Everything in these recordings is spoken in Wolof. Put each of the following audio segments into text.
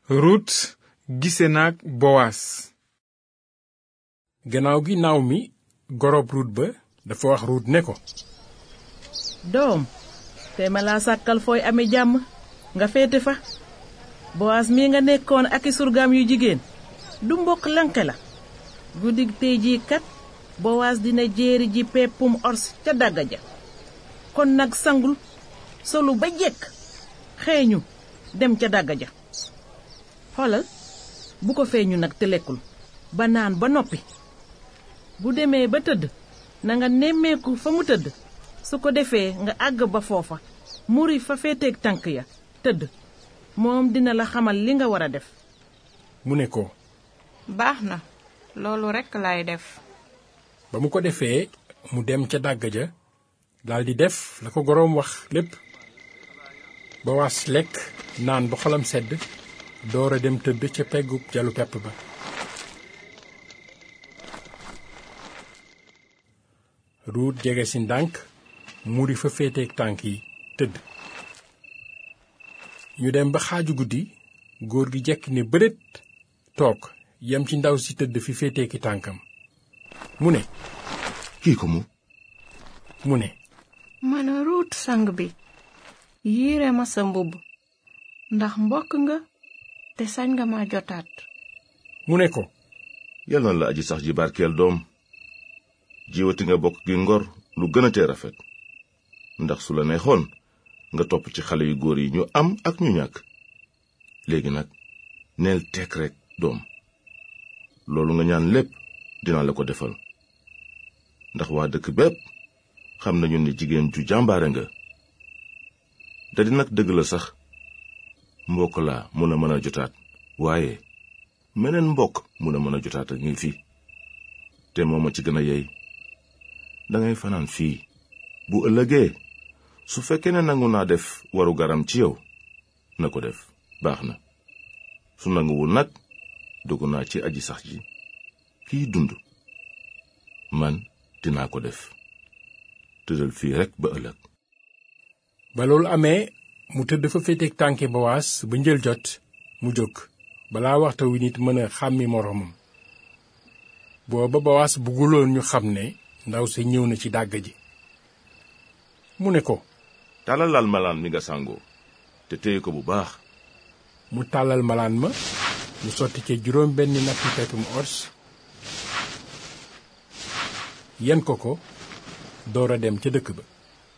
rut gise naag bowaas gannaaw gi naaw mi gorob rut ba dafa wax rut ne ko doom te ma laa sàkkal fooy ame jàmm nga féete fa bowaas mii nga nekkoon ak i surgaam yu jigéen du mbokk lanke la guddig tey jii kat bowaas dina jéeri ji peppum ors ca dàgga ja kon nag sangul solu ba jekk xeeñu dem ca dàgga ja xoolal bu ko feeñu nag te lekkul ba naan ba noppi bu demee ba tëdd na nga nemmeeku fa mu tëdd su ko defee nga àgg ba foofa muri fa féeteeg tànk ya tëdd moom dina la xamal li nga war a def mu ne ko baax na loolu rekk laay def ba mu ko defee mu dem ca dàgg ja daldi def la ko goroom wax lépp bowaas lekk naan ba xolam sedd door a dem tëdd ca peggu jalu pepp ba ruut jege si ndànk muri fa féeteeg tànk yi tëdd ñu dem ba xaaju guddi góor gi jekk ne bërét toog yem ci ndaw si tëdd fi féeteeki tànkam mu ne kii ko mu mu ne mën a ruut sang bi yiire ma sa mbubb ndax mbokk nga te sañ nga ma jotaat mu ne ko yal na la aji sax ji barkeel doom jiwati nga bokk gi ngor lu gën a tee rafet ndax su la neexoon nga topp ci xale yu góor yi ñu am ak ñu ñàkk léegi nag neel tekk rekk doom loolu nga ñaan lépp dinaa la ko defal ndax waa dëkk bépp xam nañu ne jigéen ju jàmbaare nga da di nag dëgg la sax mbokk laa mun a mën a jotaat waaye meneen mbokk mun a mën a jotaat ak ngi fi te mooma ci gën a yey dangay fanaan fii bu ëllëgee su fekkee ne nangu naa def waru garam ci yow na ko def baax na su nanguwul nag dogu naa ci aji sax ji kiy dund man dinaa ko def tëddal fii rekk ba ëllëg ba loolu amee mu tëdd fa féeteeg tànki bowaas ba njël jot mu jóg balaa waxta wi nit mën a xàmmi moroomam booba bowaas bugguloon ñu xam ne ndaw sa ñëw na ci dàgg ji mu ne ko tàllalal malaan mi nga sàngoo te téye ko bu baax mu tàllal malaan ma mu sotti ca juróom benn nappi peppum ors yen ko ko door a dem ca dëkk ba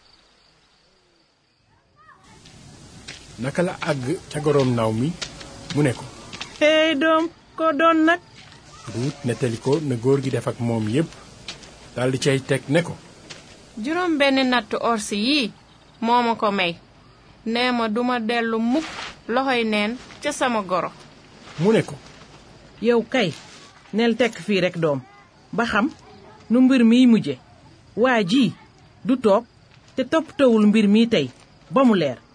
naka la àgg ca goroom naaw mi mu ne ko hey doom ko doon nag ruut nettali ko na góor gi def ak moom yépp daldi cay teg ne ko juróom benn natt orsi yii moo ma ko may nee ma duma dellu mukk loxoy neen ca sama goro mu ne ko yow kay neel tekk fii rekk doom ba xam nu mbir miy mujje waa ji du toog te toppatawul mbir mi tey ba mu leer